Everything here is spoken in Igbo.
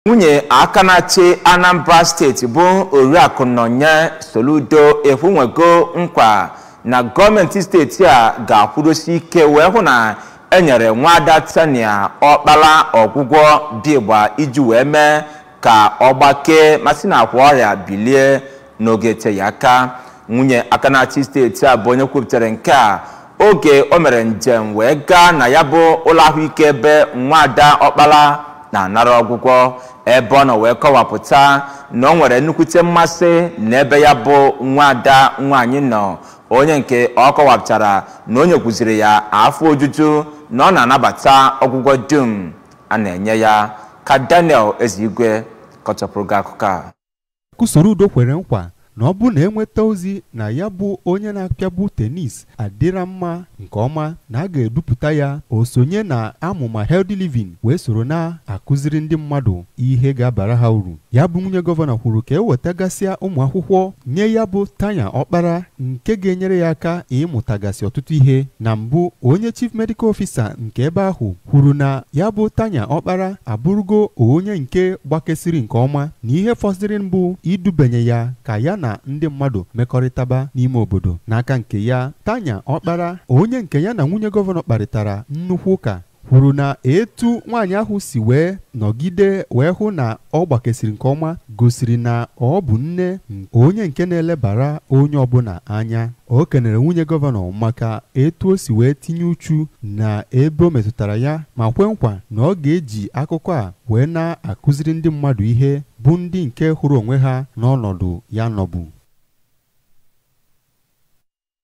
nwunye aka na-achị anambra steeti bụ oriakụ nọnye soludo ekwunwego nkwa na gọọmenti steeti a ga-akwụdosi ike wee hụ na enyere nwada tania ọkpara ọgwụgwọ bigba iji wee mee ka ọ gbakee masị na akwa ọrịa bilie n'oge teghị aka nwunye aka na-achị steeti a bụ onye kwupụtara nke a oge o mere njem wee gaa na ya bụ ụlọ ahụike ebe nwada ọkpara na-anara ọgwụgwọ ebe ọ nọ wee kọwapụta na ọ nwere nnukwute mmasị n'ebe ya bụ nwada nwaanyị nọ onye nke ọ kọwapụtara na onye kwuziri ya afọ ojuju na ọ na-anabata ọgwụgwọ dum a na-enye ya ka daniel ezigwe kọchapụrụ gị akụkọ a Kusoro Udo kwere nkwa na ọ bụ na enweta ozi na ya bụ onye na-apịabu tenis adịra mma nke ọma na a ga-edupụta ya o sonye na amụma healthy living wee soro na-akụziri ndị mmadụ ihe ga-abara ha uru ya bụ nwunye gọvanọ kwuru ka ewetagasịa ụmụ akwụkwọ nye ya bụ tanya ọkpara nke ga-enyere ya aka ịmụtagasị ọtụtụ ihe na mbụ onye chief medical officer nke ebe ahụ kwuru na ya bụ tanya ọkpara abụrụgo onye nke gbakesịrị nke ọma na ihe fọsịrị mbụ idubanye ya ka ya na ndị mmadụ mekọrịtaba n'ime obodo n'aka nke ya tanya ọkpara onye nke ya na nwunye gọvanọ kparịtara nnukwu ụka kwuru na etu nwaanyị ahụ si wee nọgide wee hụ na ọ gbakesịrị nke ọma gosiri na ọ bụ nne onye nke na-elebara onye ọbụla anya o kenere nwunye gọvanọ maka etu o si wee tinye uchu na ebe o metụtara ya ma kwe nkwa na ọ ga-eji akụkọ a wee na-akụziri ndị mmadụ ihe bụ ndị nke hụrụ onwe ha n'ọnọdụ ya nọbụ